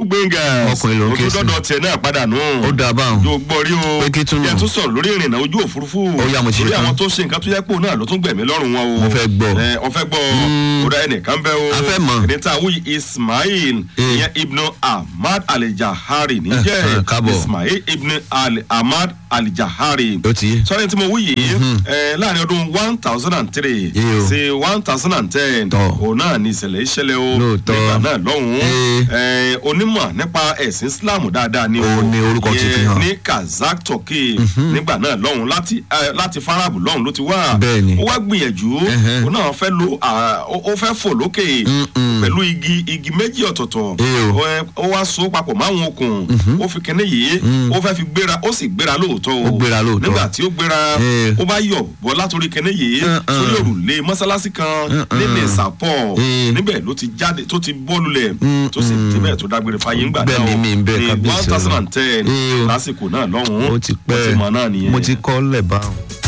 gbẹ̀ngà Ọkùnrin ló ń ké sí. dọ́dọ̀ tiẹ̀ náà padà nù. ó dáa báwọn. yóò gbọ́ rí o Pé kí tún nù? yẹn tún sọ̀rọ̀ lórí ìrìnà ojú òfurufú Ó yá, mo ti lórí ṣetán. àwọn tó ṣe nǹkan tó yẹ pé òun náà ló tún gbẹ̀mí lọ́rùn wọn o Mo fẹ́ gbọ́. ẹ ọ fẹ́ gbọ́ ó dá ẹnìkan bẹ́ o A fẹ́ mọ̀. ẹni tá a wúyi Ismail Eh. ìyẹn Ibn Ahmad Al-Jahari Eh, níjẹ́ eh, káàbọ̀. Ismail Ibn Al- Ahmad Al-Jahari ó ti yé. sọ́ni tí mo wí yìí ẹ, láàrin ọdún one thousand and three Yé o. sí one thousand and ten Tọ́. òun náà ni ìṣẹ̀lẹ̀ ìṣẹ̀lẹ̀ o Lóòótọ́. nígbà náà lọ́hùn-ún Eh. ẹ, onímọ̀ nípa ẹ̀sìn Islam dáadáa ni Ó ní orúkọ ti fi Ìyẹn hàn. ní Kazakh Turkey nígbà náà lọ́hùn láti ẹ, láti farabu lọ́hùn ló ti wá Bẹ́ẹ̀ni. ó wá gbìyànjú Ẹhẹ́. òun náà fẹ́ lo à, ó ó fẹ́ fò lókè Mm-mm. pẹ̀lú igi igi méjì ọ̀tọ̀ọ̀tọ̀ Eh o. Ó, ẹ, ó wá so papọ̀ máwọn okùn ó fi kinní yìí ó fẹ́ fi gbéra ó sì gbéra lóòótọ́ o Ó gbéra lóòótọ́. nígbà tí ó gbéra Eh. ó bá yọ̀ bọ́ látòrí kinní yìí Uh-uh. sórí òrùlé mọ́sálásí kan Uh-uh. ní Nìsàpọ̀ Eh. níbẹ̀ ló ti jáde tó ti bọ́ lulẹ̀ tó sì Mm-mm. débẹ̀ tó dágbére fáyé ńgbà Bẹ́ẹ̀ náà ni mi ń bẹ ní kábíyèsí one thousand and ten Eh o. lásìkò náà lọ́hùn-ún ó ti ó pẹ́ ti mọ̀ náà nìyẹn. mo ti kọ́ lẹ̀ báwọn.